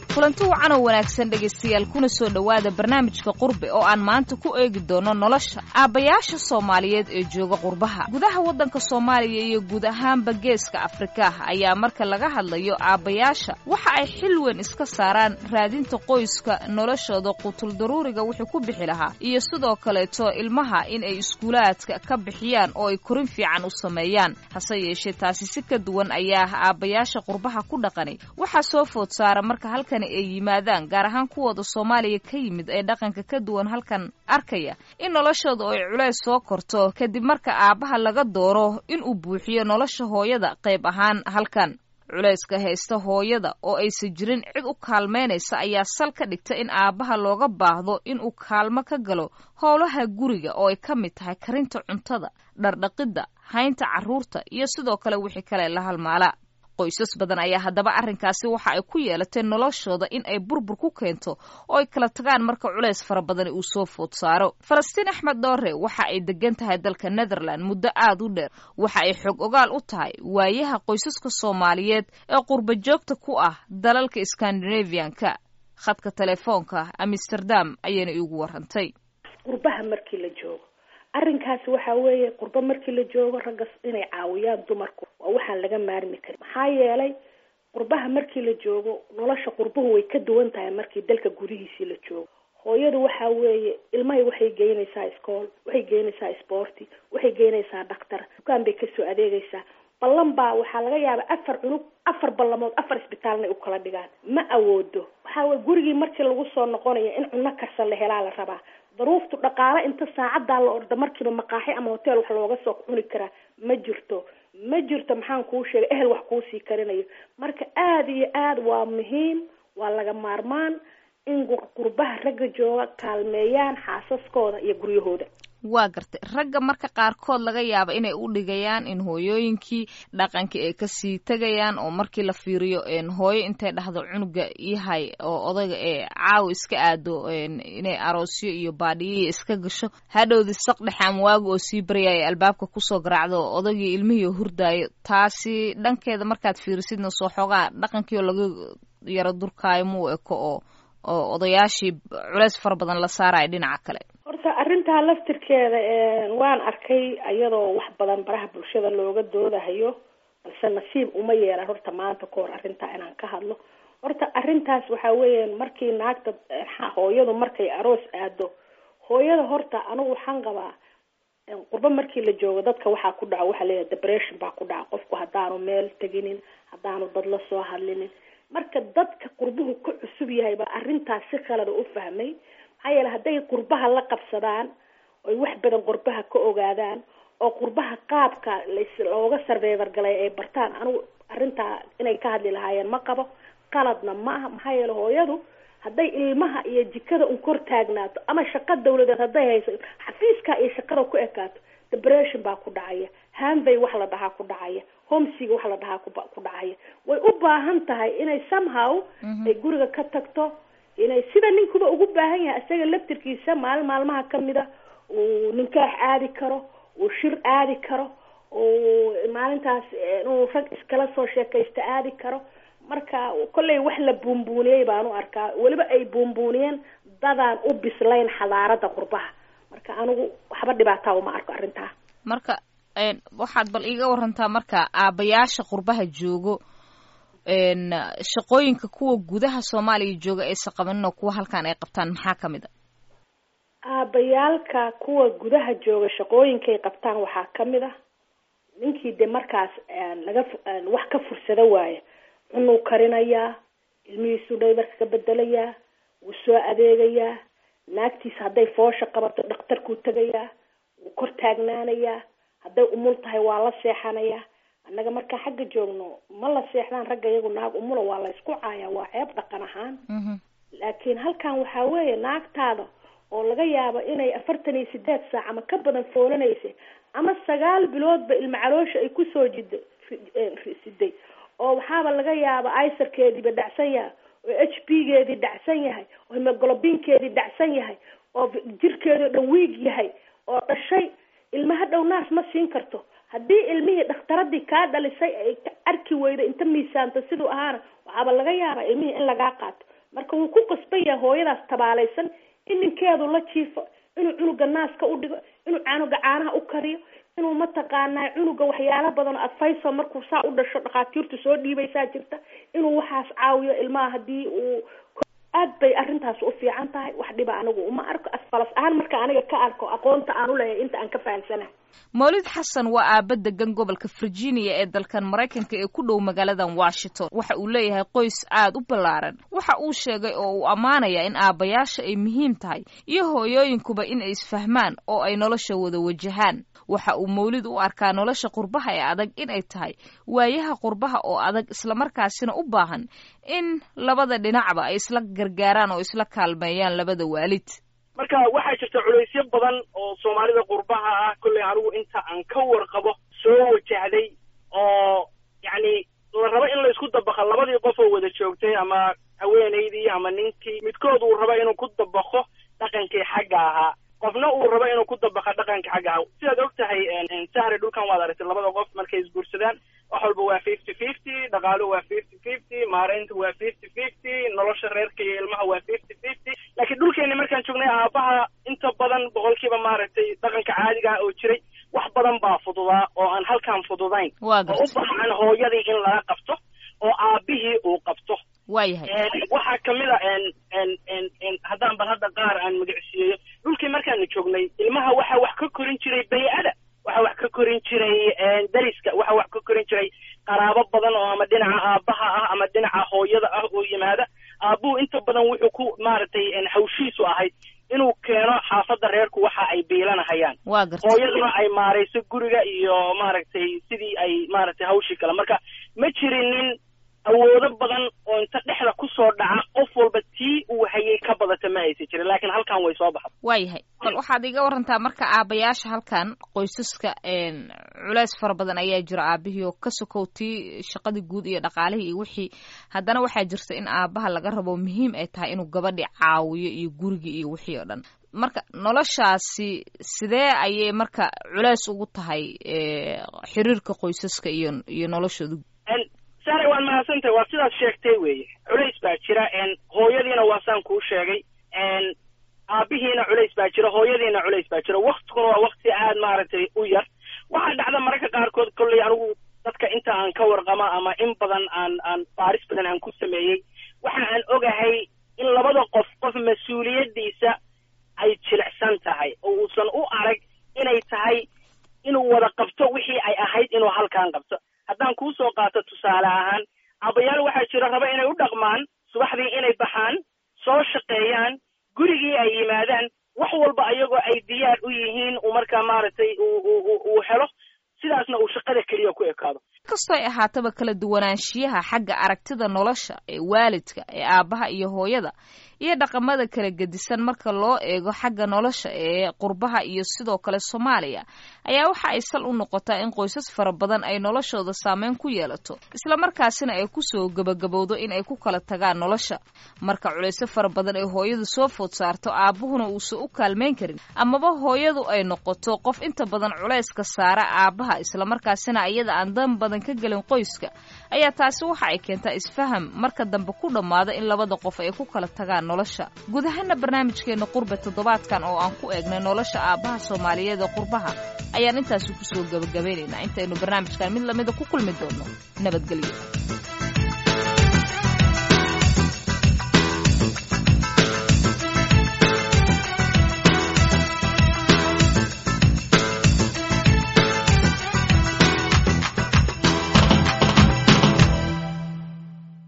kulanti wacan oo wanaagsan dhegaystayaal kuna soo dhowaada barnaamijka qurbe oo aan maanta ku eegi doono nolosha aabbayaasha soomaaliyeed ee jooga qurbaha gudaha waddanka soomaaliya iyo guud ahaanba geeska afrika ayaa marka laga hadlayo aabbayaasha waxa ay xil weyn iska saaraan raadinta qoyska noloshooda qutuldaruuriga wixii ku bixi lahaa iyo sidoo kaleeto ilmaha in ay iskuulaadka ka bixiyaan oo ay korin fiican u sameeyaan hase yeeshee taasi si ka duwan ayaa aabbayaasha qurbaha ku dhaqanay waxaa soo food saara marka halkani ay yimaadaan gaar ahaan kuwooda soomaaliya ka yimid ee dhaqanka ka duwan halkan arkaya in noloshooda oo ay culays soo korto kadib marka aabbaha laga dooro in uu buuxiyo nolosha hooyada qayb ahaan halkan culayska haysta hooyada oo aysan jirin cid u kaalmaynaysa ayaa sal ka dhigta in aabbaha looga baahdo in uu kaalmo ka galo howlaha guriga oo ay ka mid tahay karinta cuntada dhardhaqidda haynta carruurta iyo sidoo kale wixii kale la halmaala qoysas badan ayaa haddaba arrinkaasi waxa ay ku yeelatay noloshooda in ay burbur ku keento oo ay kala tagaan marka culays fara badani uu soo food saaro falastiin axmed dhoore waxa ay degan tahay dalka netherland muddo aad u dheer waxa ay xog ogaal u tahay waayaha qoysaska soomaaliyeed ee qurba joogta ku ah dalalka scandinavianka khadka telefoonka amsterdam ayayna iigu warantay qurbaha markii la joogo arrinkaasi waxa weeye qurbo markii la joogo ragga inay caawiyaan dumarku waa waxaan laga maarmi karin maxaa yeelay qurbaha markii la joogo nolosha qurbuhu way ka duwan tahay markii dalka gudihiisii la joogo hooyadu waxa weeye ilmahay waxay geynaysaa iskool waxay geynaysaa sporti waxay geynaysaa dhaktar dukaan bay kasoo adeegaysaa ballan baa waxaa laga yaabaa afar cunug afar ballamood afar isbitaalna ay u kala dhigaan ma awoodo waxaa weye gurigii markii lagu soo noqonayo in cunno karsan la helaa la rabaa daruuftu dhaqaale inta saacadaa la orda markiiba maqaaxi ama hotel wax looga soo cuni karaa ma jirto ma jirto maxaan kuu sheegay ehel wax kuusii karinayo marka aada iyo aad waa muhiim waa laga maarmaan in qurbaha ragga jooga kaalmeeyaan xaasaskooda iyo guryahooda waa gartay ragga marka qaarkood laga yaaba inay u dhigayaan in hooyooyinkii dhaqankii ay kasii tegayaan oo markii la fiiriyo hooyo intay dhahdo cunuga yahay oo odayga ee caawa iska aado inay aroosyo iyo baadhiyo iska gasho hadhowdi saq dhexe ama waaga oo sii baryaya albaabka kusoo garaacdo odaygii ilmihii hurdaayo taasi dhankeeda markaad fiirisidna soo xoogaa dhaqankii oo laga yaro durkaayo muu eko oo oo odayaashii culeys fara badan la saaraya dhinaca kale horta arrintaa laftirkeeda waan arkay iyadoo wax badan baraha bulshada looga doodahayo balse nasiib uma yeelan horta maanta ka hor arrintaa inaan ka hadlo horta arrintaas waxa weeyaan markii naagta hooyadu markay aroos aado hooyada horta anigu waxaan qabaa qurbo markii la joogo dadka waxaa ku dhaco waxaa leeyahay depression baa ku dhaca qofku haddaanu meel teginin haddaanu dad la soo hadlinin marka dadka qurbuhu ka cusub yahay baa arrintaas si khalada u fahmay maxaa yeele hadday qurbaha la qabsadaan oy wax badan qurbaha ka ogaadaan oo qurbaha qaabka looga sarveyvar galay ay bartaan anigu arrintaa inay ka hadli lahaayeen ma qabo qaladna ma aha maxaa yeele hooyadu hadday ilmaha iyo jikada un kor taagnaato ama shaqo dawladeed hadday hayso xafiiska iyo shaqada ku ekaato depression baa ku dhacaya hanvay wax la dhahaa ku dhacaya homesiga wax la dhahaa ku dhacaya way u baahan tahay inay somehow ay guriga ka tagto inay sida ninkuba ugu baahan yahay isaga laftirkiisa maalin maalmaha kamida uu ninkaax aadi karo uu shir aadi karo uu maalintaas inuu rag iskala soo sheekaysto aadi karo marka kollay wax la buunbuuniyey baan u arkaa weliba ay buunbuuniyeen dadaan u bislayn xadaarada qurbaha marka anigu waxba dhibaataa uma arko arrintaa marka waxaad bal iiga warantaa marka aabayaasha qurbaha joogo shaqooyinka kuwa gudaha soomaaliya jooga aysa qabaninoo kuwa halkan ay qabtaan maxaa kamid a aabayaalka kuwa gudaha jooga shaqooyinkay qabtaan waxaa kamid ah ninkii de markaas laga wax ka fursado waaya cunuu karinayaa ilmihiisuu dhaybarka ka bedelayaa wuu soo adeegayaa naagtiisa hadday foosha qabato dhakhtarkuu tegayaa wuu kor taagnaanayaa hadday umul tahay waa la seexanayaa annaga markaa xagga joogno ma la seexdaan ragga iyagu naag umula waa la isku caayaa waa ceeb dhaqan ahaan laakiin halkan waxaa weeye naagtaada oo laga yaabo inay afartan iyo sideed saac ama ka badan foolanaysa ama sagaal biloodba ilma caloosha ay kusoo jida siday oo waxaaba laga yaaba isarkeediiba dhacsan yahay oo h b geedii dhacsan yahay oo hemoglobinkeedii dhacsan yahay oo jirkeedii o dhan wiig yahay oo dhashay ilmaha dhow naas ma siin karto haddii ilmihii dhakhtaradii kaa dhalisay ay ka arki weyda inta miisaanto siduu ahaana waxaaba laga yaabaa ilmihii in lagaa qaato marka wuu ku qasban yahay hooyadaas tabaalaysan in ninkeedu la jiifo inuu cunuga naaska u dhigo inuu canuga caanaha u kariyo inuu mataqaanaa cunuga waxyaalo badan oo adfayso markuu saa u dhasho dhakhaatiirtu soo dhiibaysaa jirta inuu waxaas caawiyo ilmaha hadii uu aad bay arrintaas u fiican tahay wax dhiba anigu uma arko asfalas ahaan marka aniga ka arko aqoonta aan uleeyahay inta aan ka fahamsanahay mawlid xasan waa aaba degan gobolka virginia ee dalkan maraykanka ee ku dhow magaaladan washington waxa uu leeyahay qoys aad u ballaaran waxa uu sheegay oo uu ammaanaya in aabbayaasha ay muhiim tahay iyo hooyooyinkuba in ay isfahmaan oo ay nolosha wada wajahaan waxa uu mawlid u arkaa nolosha qurbaha ee adag inay tahay waayaha qurbaha oo adag islamarkaasina u baahan in labada dhinacba ay isla gargaaraan oo isla kaalmeeyaan labada waalid marka waxaa jirta culaysyo badan oo soomaalida qurbaha ah kolley anigu inta aan ka warqabo soo wajahday oo yacni la rabo in la isku dabaqo labadii qof oo wada joogtay ama haweenaydii ama ninkii midkood uu rabo inuu ku dabaqo dhaqankii xagga ahaa qofna uu rabo inuu ku dabaqo dhaqanka xagga ahaa sidaad og tahay sahre dhulkan waad aragtay labada qof markay isguursadaan wax walba waa fifty fifty dhaqaaluhu waa fifty fifty maaraynta waa fifty fifty nolosha reerka iyo ilmaha waa fifty fifty laakiin dhulkeeni markaan joognay aabaha inta badan boqolkiiba maaragtay dhaqanka caadiga ah oo jiray wax badan baa fududaa oo aan halkaan fududayn oo u baahan hooyadii in laga qabto oo aabihii uu qabto waayahay waxaa kamid a haddaan bal hadda qaar aan magacsiiyeyo dhulkii markaanu joognay ilmaha waxaa wax ka korin jiray bay-ada waxaa wax ka korin jiray dariska waxaa wax ka korin jiray qaraabo badan oo ama dhinaca aabaha ah ama dhinaca hooyada ah oo yimaada aabuhu inta badan wuxuu ku maaragtay hawshiisu ahayd inuu keeno xaafadda reerku waxa ay biilanahayaan waa garta hooyaduna ay maarayso guriga iyo maaragtay sidii ay maaragtay hawshii kale marka ma jirinin awoodo badan oo inta dhexda kusoo dhaca qof walba tii uu hayay ka badata ma aysa jirin laakiin halkan way soo baxda waayahay bal waxaad iga warantaa marka aabayaasha halkan qoysaska culeys fara badan ayaa jira aabihii oo ka sokow tii shaqadii guud iyo dhaqaalihii iyo wixii haddana waxaa jirta in aabaha laga rabo muhiim ay tahay inuu gabadhi caawiyo iyo gurigii iyo wixii oo dhan marka noloshaasi sidee ayay marka culeys ugu tahay xiriirka qoysaska iyo iyo noloshooda sare waad mahadsantahay waa sidaad sheegtay weeye culays baa jira hooyadiina waa saan kuu sheegay aabihiina culays baa jira hooyadiina culays baa jira waktiguna waa wakti aad maaragtay u yar waxaa dhacda mararka qaarkood kolley anigu dadka inta aan ka warqama ama in badan aan aan baaris badan aan ku sameeyey waxa aan ogahay in labada qof qof mas-uuliyaddiisa ay jilicsan tahay oo uusan u arag inay tahay inuu wada qabto wixii ay ahayd inuu halkan qabto haddaan kuu soo qaato tusaale ahaan abayaal waxaa jira raba inay u dhaqmaan subaxdii inay baxaan soo shaqeeyaan gurigii ay yimaadaan wax walba ayagoo ay diyaar u yihiin uu markaa maaragtay uu helo sidaasna uu shaqada keliya ku ekaado kastoo ay ahaataba kala duwanaanshiyaha xagga aragtida nolosha ee waalidka ee aabbaha iyo hooyada iyo dhaqamada kala gedisan marka loo eego xagga nolosha ee qurbaha iyo sidoo kale soomaaliya ayaa waxa ay sal u noqotaa in qoysas fara badan ay noloshooda saameyn ku yeelato islamarkaasina ay kusoo gebagabowdo in ay ku kala tagaan nolosha marka culayso fara badan ay hooyadu soo food saarto aabbuhuna uusan u kaalmayn karin amaba hooyadu ay noqoto qof inta badan culayska saara aabbaha islamarkaasina iyada aan dan badan ka gelin qoyska ayaa taasi waxa ay keentaa isfaham marka dambe ku dhammaada in labada qof ay ku kala tagaan nolosha guud ahaana barnaamijkeena qurbe toddobaadkan oo aan ku eegnay nolosha aabbaha soomaaliyeed ee qurbaha ayaan intaasi kusoo gebagabaynaynaa intaynu barnaamijkan mid lamida ku kulmi doonno nabadgelyo